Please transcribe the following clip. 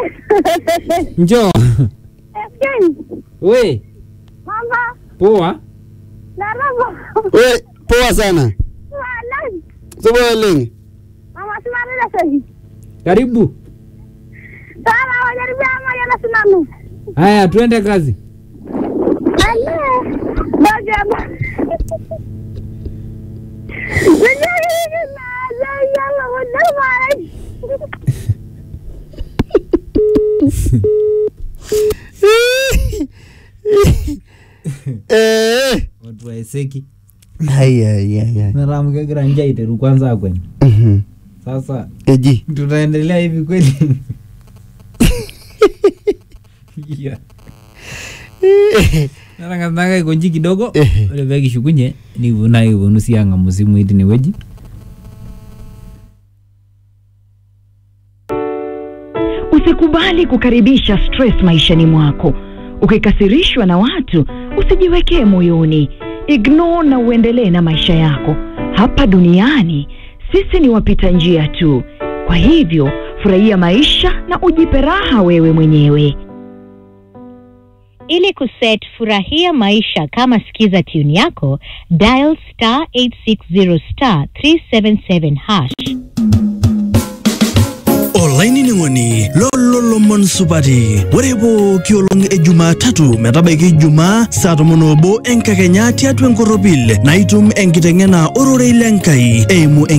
Njoo. Ken, We, mama, poa. naraba. We, poa sana. Malan. Supa oleng. Mama simama na sahi. Karibu. Sana wajaribia ama yana sinanu. Haya, tuende kazi. Ale. Baga ba. Sijui na zaya wala mara. Eh. Watu waeseki. Ai ai ai ai. Naramkegira njaa iteru kwanza akweni. Mhm. Sasa Eji. tutaendelea hivi kweli? Yeah. narangatanga ikonji kidogo Ehe. ore peekishukunye nikiponu ake kiponu sii ang'amu simui tinewueji Usikubali kukaribisha stress maishani mwako. Ukikasirishwa na watu, usijiwekee moyoni. Ignore na uendelee na maisha yako. Hapa duniani sisi ni wapita njia tu. Kwa hivyo, furahia maisha na ujipe raha wewe mwenyewe. Ili kuset furahia maisha kama skiza tune yako, dial star 860 star 377 hash. olainining'oni lololomon supati ore pooki olong e jumatatu metabaiki jumaa saa tomon obo enkakenya tiatua enkoropil naitum enkiteng'ena ororei lenkai eimu